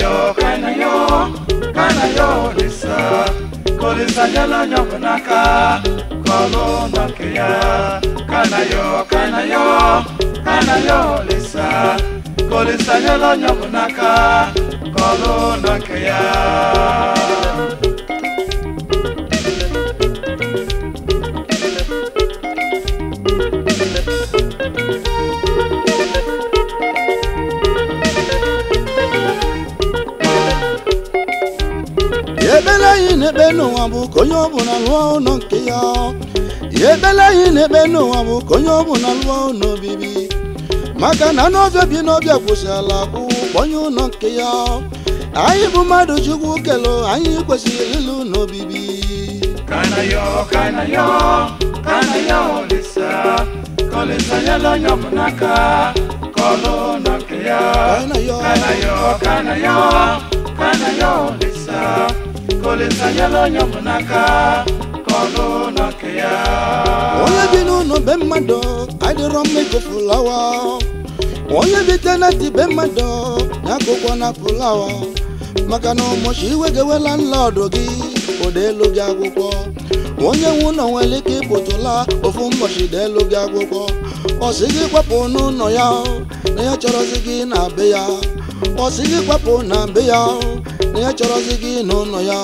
yo kaina yo kaina yo lisa kolisa nyala nyoko naka kolo nake ya kaina yo kaina yo kaina yo lisa kolisa nyala nyoko naka kolo nake ya ebele anyị na-ekpe n'ụwa bụ ka onye ọbụla lụọ ụlọ nke ya ebele anyị na-ekpe n'ụwa bụ ka onye ọbụla lụọ ụlọ obibi maka na n'ọbịa bi n'ọbịa kwụsịrịla akwụ onye ụlọ nke ya anyị bụ mmadụ chukwu kelo anyị kwesịrị ịlụ n'obibi Kana yo, kana yo, kana yo lisa Kolisa nyalo nyomunaka Kolo nakia Kana yo. kana yo, kana yo, kana yo lisa Kolisa nyalo nyomunaka Kolo nakia onye bi n'ụlọ be mmadụ adịrọ mma ịkụ fulawa onye bi teneti be mmadụ ya akụkọ na fulawa maka na ụbọchị iwe ga-ewela nlọdụ gị ụda elu gị akwụkwọ onye nwe ụlọ nwere ike ịpụtụla ofu ụbọchị da elu gị akwụkwọ ọ sị gị kwapụ n'ụlọ ya na ya chọrọzi gị na be ya ọ sị gị kwapụ na be ya na ya chọrọzi gị n'ụlọ ya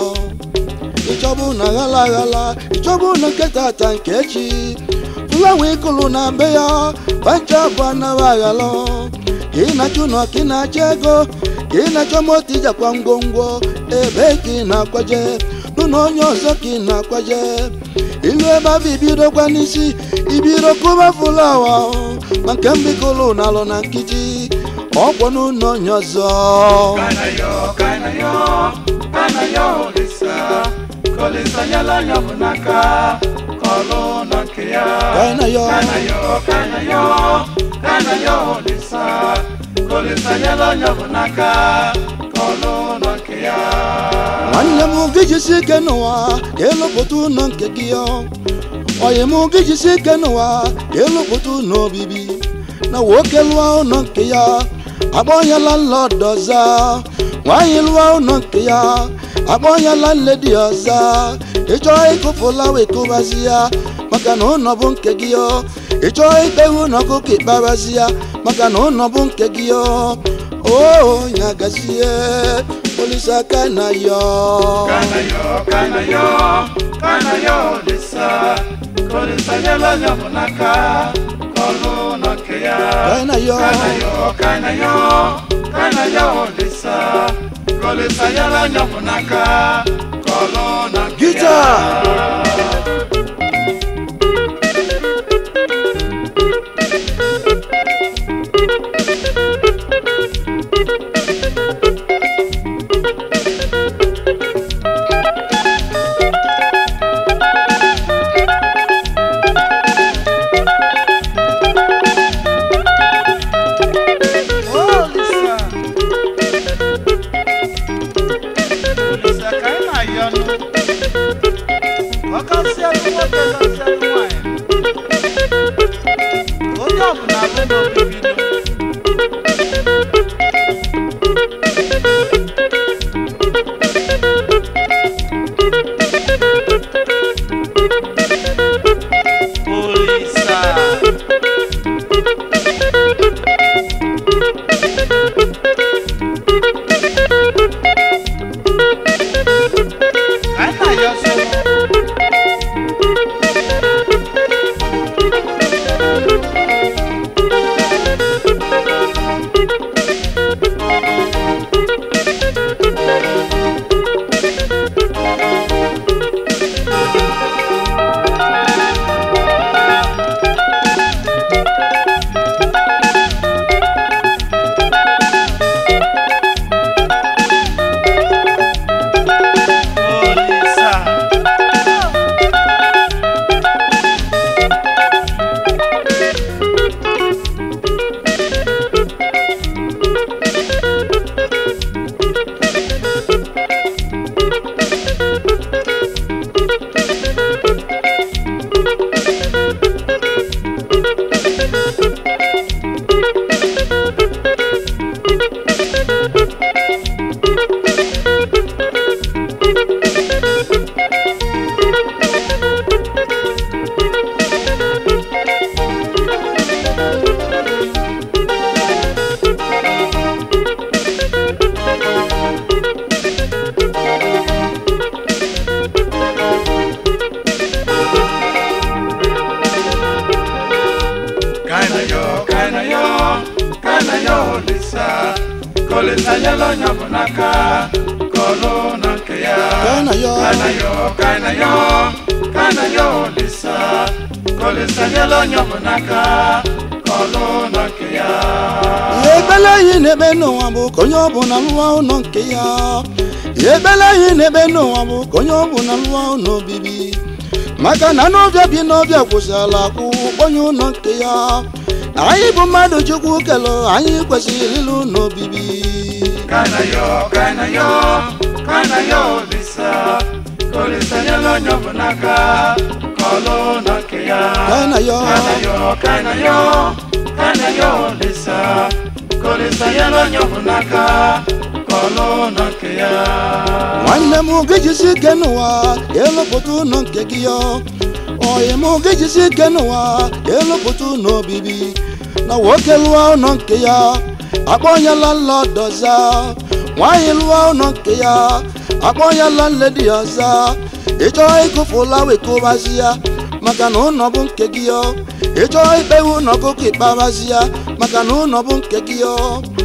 ịchọbụ na ghala aghala ịchọbụ na nke tata nke echi fulawa ịkụlụ na be ya pancha bụ anaghị aghala ka ị na-achụ ụlọ ka ị na-achọ ego ka ị na-achọ moto ijakwa ngwongwo ebe ka ị na-akwaje n'ụlọ onye ọzọ ka ị na-akwaje ilu ebe ahụ ibidokwa n'isi ibido kụba fulawa ma nke mbikụlụ na alụ na nkịtị ọkwọ n'ụlọ onye ọzọ Kana yo, kana yo, kana yo lisa Kolisa nyalo nyomunaka Kolo nakia Kana yo. kana yo, kana yo, kana yo lisa Kolisa nyalo nyomunaka Kolo nakia nwanne m gị jisi ike n'ụwa ka ịlụpụta ụlọ nke gị ọ oyi m gị jisi ike n'ụwa ka ịlụpụta ụlọ obibi na nwoke lụọ ụlọ nke ya akpọnyela nlọdụ ọza nwaanyị lụọ ụlọ nke ya akpọnyela nledi ọza ịchọọ ịkụfụlawa ịkụbazi ya maka na ụlọ bụ nke gị ọ ịchọọ ikpewe ụlọ ọkụkọ ịkpabazi ya maka na ụlọ bụ nke gị ọ o nyagazie olisa kana yo Kana yo, kana yo, kana yo lisa Kolisa nyalo nyomunaka Kolo nakia kana yo kana yo kana yo kana yo lisa kolisa yala nyomunaka kolona Gita. Oh, Lisa. Lisa, ka ị na-ayọ ọnụ? Ọkasị alụ nwoke, ọkasị alụ nwanyị. Onye ọbụla bụ n'obibi nụ. Olisa. Ka ị na-ayọ ọsọ. Kolisanyela onye ọbụla aka ka ọlụ na nke ya Kanayo. Kanayo Kanayo Kanayo Olisa Kolisanyela onye ọbụla aka ka ọlụ na nke ya ihe ekpele anyị na-ekpe n'ụwa bụ ka onye ọbụla lụọ ụlọ nke ya ihe ekpele anyị na-ekpe n'ụwa bụ ka onye ọbụla lụọ ụlọ obibi maka na n'ọbịa bi n'ọbịa kwụsịrịla akwụ onye ụlọ nke ya anyị bụ mmadụ chukwu kelụ anyị kwesịrị ịlụ ụlọ obibi Kanayo Kanayo Kanayo Olisa Kolisanyela onye ọbụla aka ka ọlụ na nke ya Kanayo. Kanayo Kanayo Kanayo Olisa Kolisanyela onye ọbụla aka ka ọlụ na nke ya nwanne m ga-ejisi ike n'ụwa elụpụta ụlọ nke gị ya oyi m ga-ejisi ike n'ụwa elụpụta ụlọ obibi na nwoke lụọ ụlọ nke ya akpọnyela nlọdụ ọza nwaanyị lụọ ụlọ nke ya akpọnyela nledi ọza ịchọọ ịkụfụla wekụbazi ya maka na ụlọ bụ nke gị ya ịchọọ ikpewe ụlọ ọkụkọ ikpebazi ya maka na ụlọ bụ nke gị ya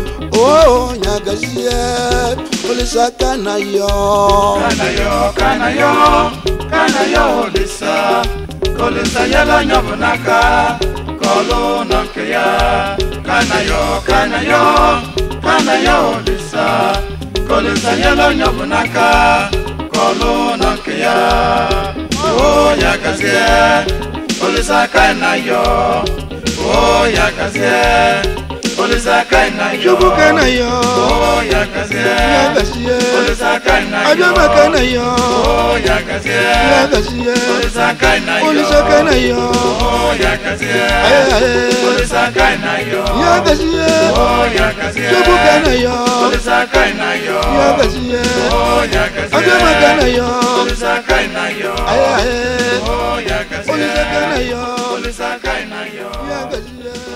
o nyagazie olisa aka na yo Kanayo Kanayo Kanayo Olisa Kolisanyela onye ọbụla aka ka ọlụ na nke ya Kanayo Kanayo Kanayo Olisa Kolisanyela onye ọbụla aka ka ọlụ na nke ya o ya gazie Olisa Kanayo o ya gazie Olisa Kanayo chukwu ka na yo o ya gazie nyagazie Olisa Kanayo abịama ka na yo Oh, ya gazie. nyagazie Olisa kaina yo. olisa ka na yo Oh, ya gazie. ayaye Olisa kaina yo. nyagazie Oh, ya gazie. chukwu ka na yo Olisa kaina yo. nyagazie Oh, ya gazie. abịama ka na yo Olisa kaina yo. ayaye Oh, ya gazie. olisa ka na yo Olisa kaina yo. nyagazie